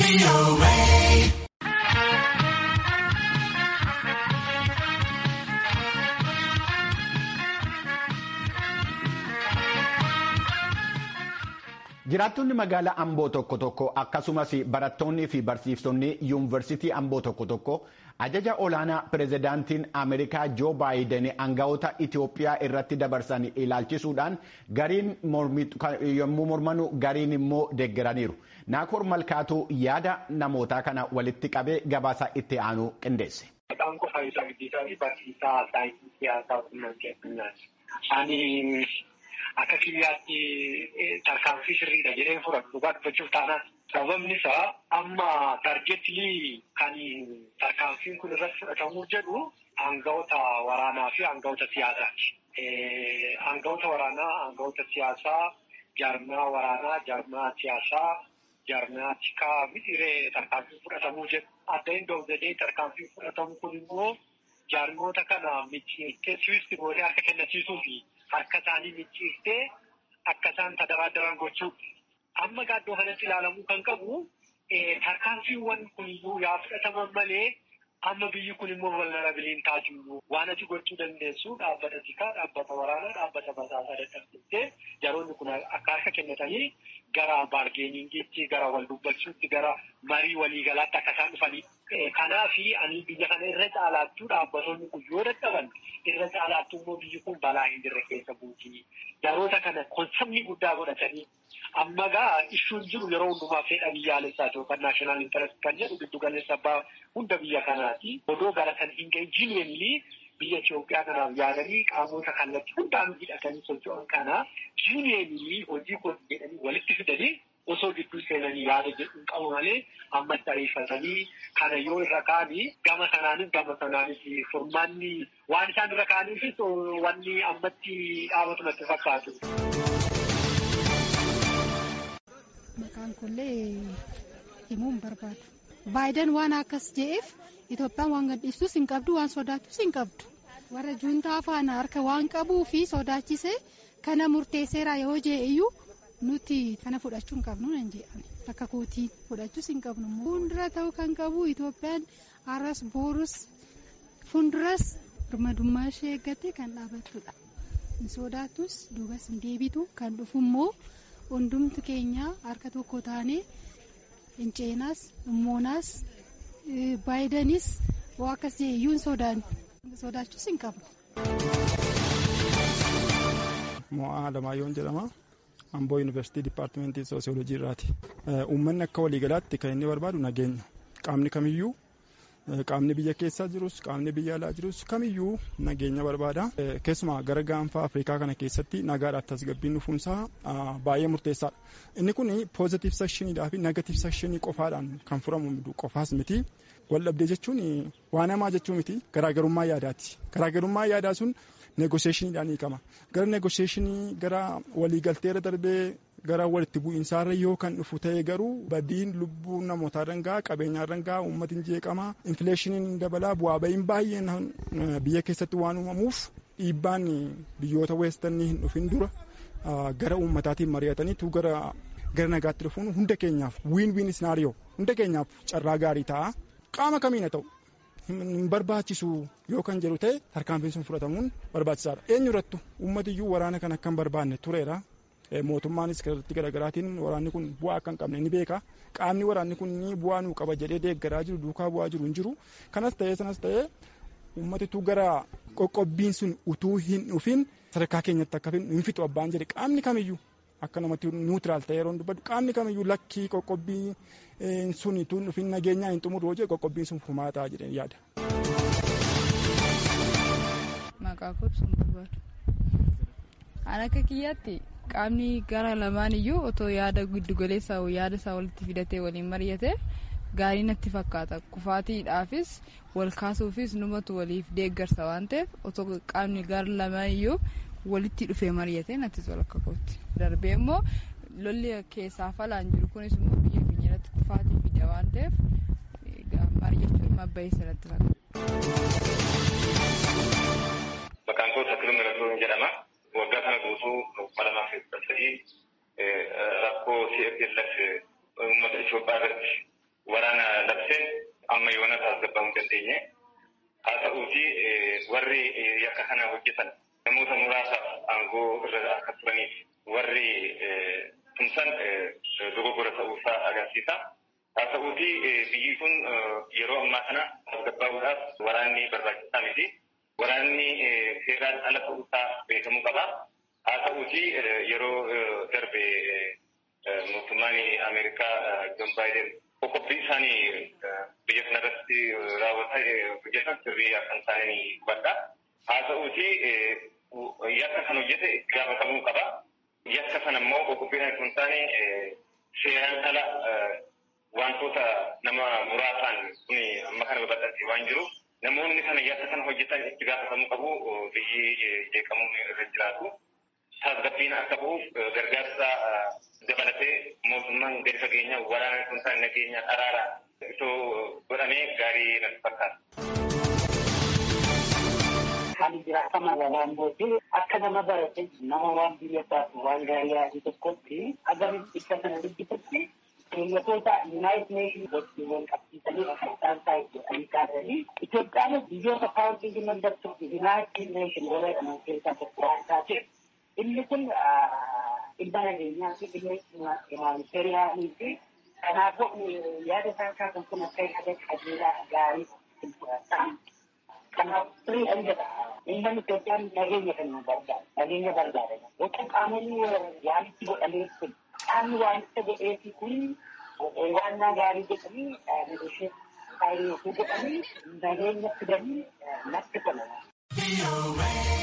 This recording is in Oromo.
Jiraattonni magaalaa Amboo tokko tokko akkasumas barattoonnii fi barsiiftonni yuunivarsiitii Amboo tokko tokko ajaja olaanaa pireezidaantiin Ameerikaa Joo Baayiden aangawoota Itoophiyaa irratti dabarsan ilaalchisuudhaan gariin yommuu mormanu gariin immoo deeggaraniiru. Naakoor Malkaatuu yaada namootaa kana walitti qabee gabaasa itti aanu qindeesse. Maqaan koo Faayisaa Guddisaa fi barsiisaa saayinsii siyaasaa quunnamtii addunyaati. Ani akka kiyyaatti tarkaanfii sirriidha jedhee fudhatu dhugaa dubbachuuf taanaan sababni isaa amma targeetilii kan tarkaanfiin kun irratti fudhatamuu jedhu aangawoota waraanaa fi aangawoota siyaasaati. Aangawoota waraanaa, aangawoota siyaasaa, jaarmaa waraanaa, jaarmaa siyaasaa, jaarmaa tikaa mixiree tarkaanfiin fudhatamuu jedhu. Adda hin doofdee tarkaanfiin fudhatamu kun immoo jaarmoota kana micciirtee siwiisti gootee harka kennisiisuu fi harka isaanii micciirtee akka isaan tadaraadaran gochuudha. Amma gaaddoo kanatti ilaalamuu kan qabu tarkaanfiiwwan kun iyyuu yaa fudhataman malee amma biyyi kun immoo vulnerabiliin taatu waan ati gochuu dandeessu dhaabbata tikaa, dhaabbata waraanaa, dhaabbata basaasaa dadhabsiistee jaroonni kun akka harka kennatanii gara baargeeningiitti, gara wal dubbachuutti, gara marii waliigalaatti akka isaan dhufanii. Kanaaf ani biyya kana irra caalaattuu dhaabbattoonni kun yoo dadhaban irra caalaattuu immoo biyyi kun balaa hin jirre keessa buuti. Jaroota kana konseptii guddaa godhatanii amma gaa issuun jiru yeroo hundumaa fedha biyyaalessaa yookaan naashinaal intarest kan jedhu giddu galeessa abbaa hunda biyya kanaati. Odoo gara kan hin gahin jiinweenilii biyya Itoophiyaa kanaaf yaadanii qaamota kallattii hundaan hidhatanii socho'an kana jiinweenilii hojii kun jedhanii walitti fidanii osoo gidduu seenanii yaada jedhuun qabu malee ammatti ariifatanii kana yoo irra kaanii gama sanaanis gama sanaanis furmaanni waan isaan irra kaaniifis wanni ammatti dhaabatu natti fakkaatu. Maqaan kollee himuun barbaadu. Baayiden waan akkas je'eef Itoophiyaan waan gadhiistus hin qabdu waan sodaattus hin qabdu. Warra juuntaa faana harka waan qabuu fi sodaachise kana murteesseera yoo je'e iyyuu nuti kana fudhachuu hin qabnu nan jedhame akka kootiin fudhachuus hin qabnu fuuldura ta'uu kan qabu Itoophiyaan har'as boorus fuulduras birmadummaa ishee eeggattee kan dhaabattudha. Hin sodaatus duubas hin deebitu kan dhufu immoo hundumtu keenya harka tokko taanee hin ceenaas himmoonaas baayidanis waa akkas jedhe iyyuu hin sodaanne sodaachuus hin qabnu. Mo'aa Alamaayoon jedhama. Amboo Yuunivarsiitii Dipaartimentii Soosiyoolojii irraati. Uummanni akka waliigalaatti kan inni barbaadu nageenya. Qaamni kamiyyuu qaamni biyya keessa jirus qaamni biyya alaa jirus kamiyyuu nageenya barbaada. Keessumaa gara gaanfa Afrikaa kana keessatti nagaadhaaf tasgabbiin dhufuunsaa baay'ee murteessaadha. Inni kun poozitiif sekshiniidhaa fi negatiif sekshinii qofaadhaan kan furamu qofaas miti. Waldhabdee jechuun waan hamaa jechuu miti garaagarummaa yaadaati. Garaagarummaa yaadaa sun negosheeshiniidhaan hiikama. Gara negosheeshinii gara waliigalteerra darbee gara walitti bu'iinsaarra yoo kan dhufu ta'e garuu badiin lubbuu namootaa dangaa qabeenyaa dangaa uummatiin jeeqama infileeshiniin dabalaa bu'aa ba'iin baay'een biyya keessatti waan uumamuuf dhiibbaan biyyoota weestanii hin dhufin dura gara uummataatiin mari'ataniitu gara gara nagaatti dhufuun hunda keenyaaf wiin wiin isnaariyoo hunda keenyaaf carraa gaarii ta'a qaama kamiin haa ta'u. hin barbaachisu yoo kan jedhu ta'e tarkaanfiin sun fudhatamuun barbaachisaadha. Eenyu irrattu uummatiyyuu waraana kan akka hin barbaanne tureera. Mootummaanis kallattii garaagaraatiin waraanni kun bu'aa akka hin qabne ni beeka. Qaamni waraanni kun bu'aa nuu qaba jedhee deeggaraa jiru duukaa bu'aa jiru hin jiru. Kanas ta'ee sanas ta'ee uummatitu gara qoqqobbiin sun utuu hin dhufin sadarkaa keenyatti akka hin fixu abbaan jedhe qaamni kamiyyuu akka namatti niwutiraal ta'e yeroo dubbadhu qaamni kamiyyuu lakkii qoqqobbii sun tun dhufin nageenyaa hin xumuru hojii qoqqobbiin sun furmaataa jedhee yaada. Maqaa kobsuun barbaadu. An akka kiyyaatti qaamni gara lamaan iyyuu otoo yaada giddugaleessaa yaada isaa walitti fidatee waliin mari'ate gaarii natti fakkaata. Kufaatiidhaafis wal kaasuufis numatu waliif deeggarsa waan ta'eef otoo qaamni gara lamaan iyyuu walitti dhufee mari'ate natti tola akka kootti. Darbee immoo lolli keessaa falaan jiru kunis immoo biyya keenya irratti kufaatii fida waan ta'eef mari'achuun mabbayii sanatti fakkaata. Maqaan koo Takkiluu Miratoo jedhama. Waggaa kana guutuu kuma lamaa fi sadii rakkoo CFLF uummata Itoophiyaa irratti waraana labseen amma yoona tasgabbaa'uu dandeenye. Haa ta'uuti warri yakka kana hojjetan namoota muraasaaf aangoo irra akka turaniif warri tumsan dogoggora ta'uusaa agarsiisa. Haa ta'uuti biyyi kun yeroo ammaa kana tasgabbaa'uudhaaf waraanni barbaachisaa miti. Waraanni seeraan ala ta'uusaa beekamuu qaba. Haa ta'uuti yeroo darbe mootummaan Ameerikaa Joon Baayiden qoqqobbii isaanii biyya kanarratti raawwatan hojjetan sirrii akka hin taane ni hubadha. Haa ta'uuti yakka kan hojjete itti gaafatamuu qaba. Yakka sana immoo qoqqobbii kan hin taane seeraan ala wantoota nama muraasaan kun amma kana babal'atee waan jiruuf namoonni kana yakka kana hojjetan itti gaafatamuu qabu biyyi jeeqamuun irra jiraatu. tasgabbiin akka bu'uuf gargaarsa dabalatee mootummaan gadi fageenya waraana kun taane nageenya araaraan itoo godhamee gaarii natti fakkaata. Hali jiraatama walaangooti akka nama barate nama waan biyya isaaf waan gaarii yaadu tokkotti agamitti akka kana dubbisutti keeyyatoota Yuunaayit Neeshin wajjin wal qabsiisanii akkaataan isaa jedhanii kaasanii Itoophiyaan biyyoota kaawwantii mandartuu Yuunaayit Neeshin wala jedhaman keessaa tokko waan taateef inni kun dhimma nageenyaa fi dhimma humanitariyaanii fi kanaafuu yaada isaan kaasan kun akka yaada qajeelaa gaarii ta'an kanaaf firii kan jedha uummanni Itoophiyaan nageenya kan barbaada nageenya barbaada yookiin qaamonni yaalitti godhamee kun qaamni waamicha godheefi kun waan gaarii jedhanii negoshee faayilii godhanii nageenya fidanii natti tola.